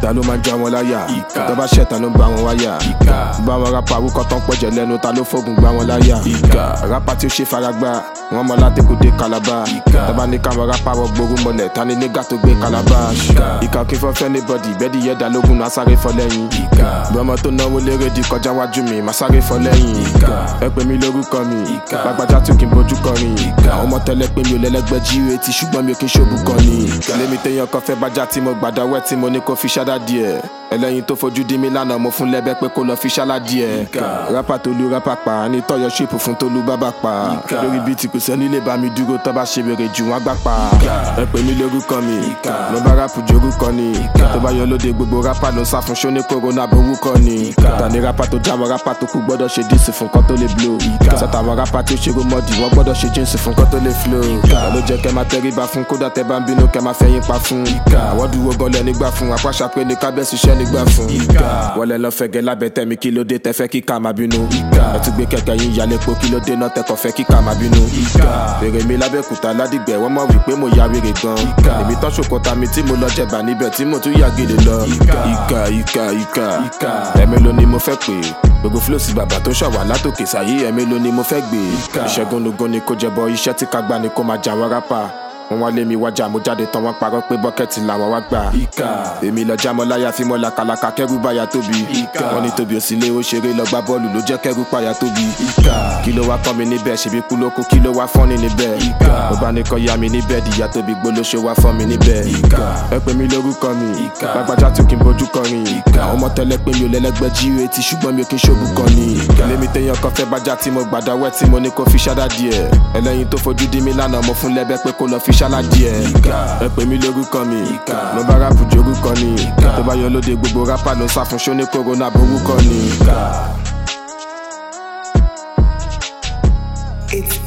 ta ló máa ń já wọn láyà Ìkà. tó bá ṣẹ̀ ta ló ń bá wọn wáyà Ìkà. bá wọn rápa awúkọ tán pọ̀jẹ̀ lẹ́nu ta ló fógun gbá wọn láyà Ìkà. rápa tí ó ṣe faragbá wọn mọ láti kó dé kalaba Ìkà. tọ́ba ní káwọn rápa wọ gbóru mọ́lẹ̀ ta ni nígà tó gbé kalaba Ìkà. ìkà kí fọ́ fẹ́ ní bọ́dì bẹ́ẹ̀dì yẹ dá lógún náà sáré fọ́ lẹ́yìn Ìkà. bí ọmọ tó náwó lérè di kọjá wájú mi má sáré fọ́ lẹ́yìn Ìkà. ẹ pè mí lórúkọ mi Ìkà. lágbájá tún kí n bójú kọrin Ìkà. àwọn ọmọ tẹ́lẹ̀ pé mi ò lẹ́lẹ́gbẹ́ jíire ti ṣùgbọ́n mi ò kí n ṣòbù kan ni lémi téèyàn kan fẹ́ bájá tí mo gbàdá wẹ́ tí mo ní kó fi ṣáda díẹ̀ ẹlẹ́yin tó fojú dí mi lánàá mo fún lẹ́bẹ́ pé kó lọ fi ṣálá díẹ̀ Ìkà. rápà tó lu rápà pa ní tọ́yọ̀ ṣèpù fún tó lu bábà pa Ìkà. lórí bíi tí kò sẹ́ni lè bá mi dúró tọ́ bá ṣe wèrè jù wọ́n gbà pa Ìkà. ẹ pè mí lórúkọ mi Ìkà. mo bá rápù jorúkọ ni Ìkà. tó bá yọ lóde gbogbo rápà ló ń sá fún ṣóní kòrónà borúkọ ni Ìkà. tani rápà tó jáwọ́ rápà tó kú gbọ́dọ̀ ṣe díìsì fún kọ́ tó lè blow Ìkà. sọ́tàwọn rápà tí ó ṣe rómọ́dì wọ́n gbọ́dọ̀ ṣe jíǹsì fún kọ́ tó lè flow Ìkà. ló jẹ́ kẹ́ máa tẹríba fún kódà tẹ́ bá ń bínú kẹ́ máa fẹ́yìn pa fún Ìkà. àwọn dúró gọlẹ̀ nígbà fún apáṣà pé ní kábẹ́sì iṣẹ́ nígbà fún Ìkà. wọlé lọ fẹ́gẹ́ lábẹ́ tẹ̀mí kí ló dé tẹ́ fẹ́ kíkà máa bínú Ìkà. ẹ tún gbé kẹ̀kẹ́ yín yálé po kí ló dé náà tẹ́kọ̀ fẹ́ kíkà máa bínú Ìkà. bèrè mi lábẹ́kúta ládìgbẹ́ wọ́n mọ̀ wípé mo ya wèrè gan Ìkà. èmi tán ṣòkòtà mi tí mo lọ jẹ̀bà níbẹ̀ tí mo tún yà gèlè lọ Ìkà. ìkà ìkà ìkà Ìkà. ẹ̀mí ló ní mo fẹ́ pè gbogbo flosi bàbá tó ṣàwà látòkè sáyé ẹ̀mí ló ní mo fẹ́ gbé Ìkà. ìṣẹ́gun lógún ni kò jẹbọ iṣẹ́ tí ká gbá ni kó máa jà wọ́n rápà wọ́n wá lé mi wájà mo jáde tán wọ́n parọ́ pé bọ́kẹ́tì làwọn wá gbà Ìkà. èmi lọ jámọ́ láyà fi mọ́ làkàlàkà kẹ́rù báyà tóbi Ìkà. wọ́n ní tóbi òsínlé ó ṣeré lọ gbá bọ́ọ̀lù ló jẹ́ kẹ́rù páyà tóbi Ìkà. kí ló wá kọ́ mi níbẹ̀ ṣèbí kú ló kú kí ló wá fọ́n ní níbẹ̀ Ìkà. mo bá ní kọ́ ya mi níbẹ̀ dìyà tóbi gbólóṣó wá fọ́n mi níbẹ̀ Ìkà. ẹ pè mí lórúkọ mi Ìkà. lágbájá tó kí n bójú kọrin Ìkà. àwọn ọmọ tẹ́lẹ̀ pé mi ò lẹ́lẹ́gbẹ́ jíire ti ṣùgbọ́n mi ò kí n ṣòbù kan ni Ìkà. lémi téèyàn kan fẹ́ bájá tí mo gbàdá wẹ́ tí mo ní kó fi ṣáda díẹ̀ ẹlẹ́yin tó fojú dí mi lánàá mo fún lẹ́bẹ́ pé kó lọ fi ṣálá díẹ̀ Ìkà. ẹ pè mí lórúkọ mi Ìkà. mo bá rápù jorúkọ ni Ìkà. tó bá yọ lóde gbogbo rápà ló ń sá fún ṣóní kòrónà borúkọ ni. Ìkà. It's